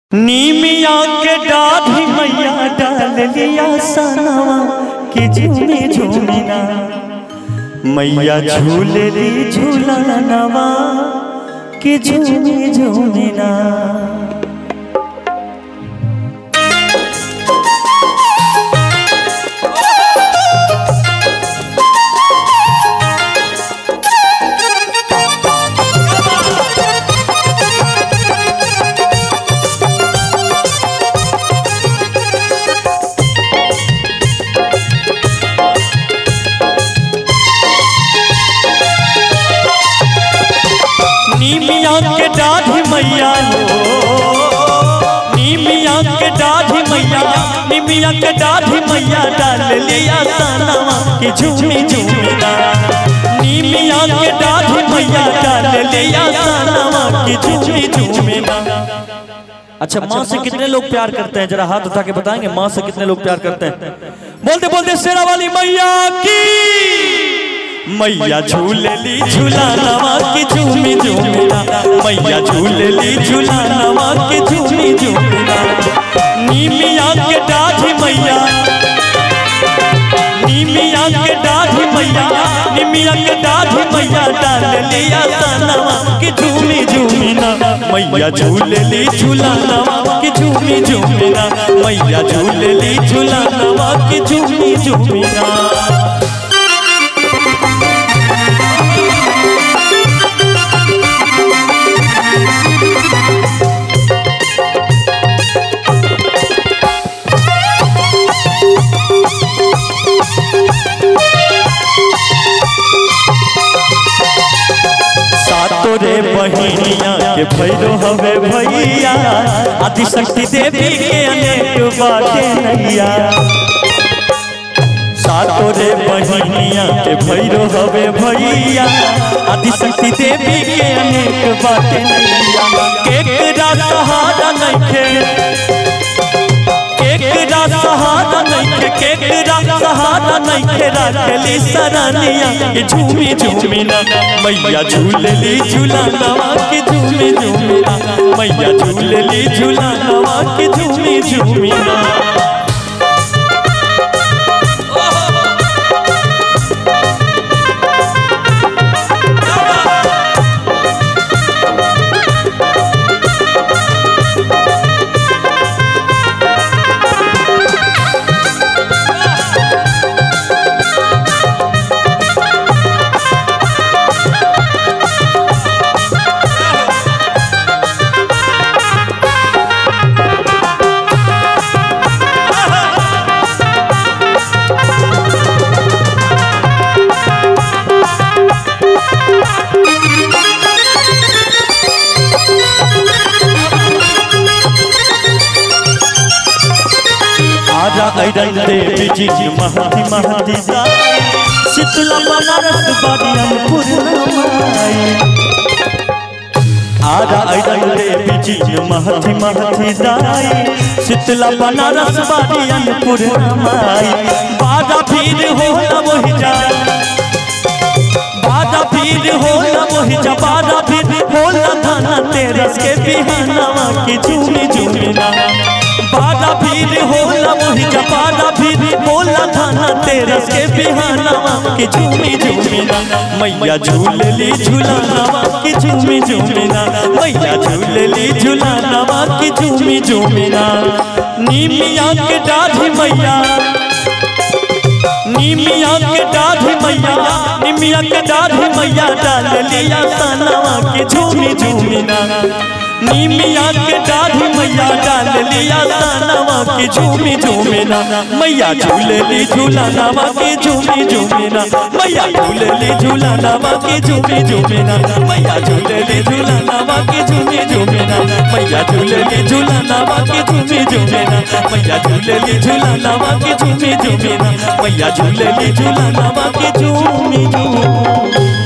नीमिया के डाढ़ी मैया डाल लिया सनवा कि झूमे झूमिना मैया झूल ली झूलनवा कि झूमे झूमिना नीमिया के डाढ़ी मैया हो नीमिया के डाढ़ी मैया नीमिया के डाढ़ी मैया डाल लिया सनवा कि झूमी झूमिना नीमिया के डाढ़ी मैया डाल लिया सनवा कि झूमी झूमिना अच्छा माँ से कितने लोग प्यार करते हैं जरा हाथ उठा के बताएंगे माँ से कितने लोग प्यार करते हैं बोलते बोलते शेरा वाली मैया की मैया झूलेली झूला नवा की झूमी झूमिना मैया झूलेली झूला नवा की झूमी झूमिना नीमिया के डाढ़ी मैया नीमिया के डाढ़ी मैया नीमिया के डाढ़ी मैया डाल लिया सनवा की झूमी झूमिना मैया झूलेली झूला नवा की झूमी झूमिना मैया झूलेली झूला नवा की झूमी झूमिना सातो रे बहिनिया के भैरो हवे भैया आदि शक्ति देवी के अनेक बाटे नैया सातो रे बहिनिया के भैरो हवे भैया आदि शक्ति देवी के अनेक बाटे नैया केकरा सहारा नइखे केकरा सहारा नइखे केकरा सहारा नइखे राखली सरनिया के झूमी झूमिना मैया झूलली झूला नवा के झूमी झूमिना मैया झूलली झूला नवा के झूमी झूमिना आजा ऐरन देवी जी महती महती दाई शीतला बनारस बाड़ी अन्नपूर्णामाई आजा ऐरन देवी जी महती महती दाई शीतला बनारस बाड़ी अन्नपूर्णामाई बाजा भीड़ हो न मोहि जा बाजा भीड़ हो न मोहि जा बाजा भीड़ हो न धना तेरस के बिहानवा की झूमी झूमिना बाजा भीड़ होला मोहि जपाना भीड़ होला थाना तेरस के बिहानवा की झूमी झूमिना मैया झूलली झूलानवा की झूमी झूमिना मैया झूलली झूलानवा की झूमी झूमिना नीमिया के डाढ़ी मैया नीमिया के डाढ़ी मैया नीमिया के डाढ़ी मैया डाल लिया सनवा की झूमी झूमिना नीमिया के डाढ़ी मैया डाल लिया सनवा की झूमी झूमिना मैया झूलली झूलानवा की झूमी झूमिना मैया झूलली झूलानवा की झूमी झूमिना मैया झूलली झूलानवा की झूमी झूमिना मैया झूलली झूलानवा की झूमी झूमिना मैया झूलली झूलानवा की झूमी झूमिना मैया झूलली झूलानवा की झूमी झूमिना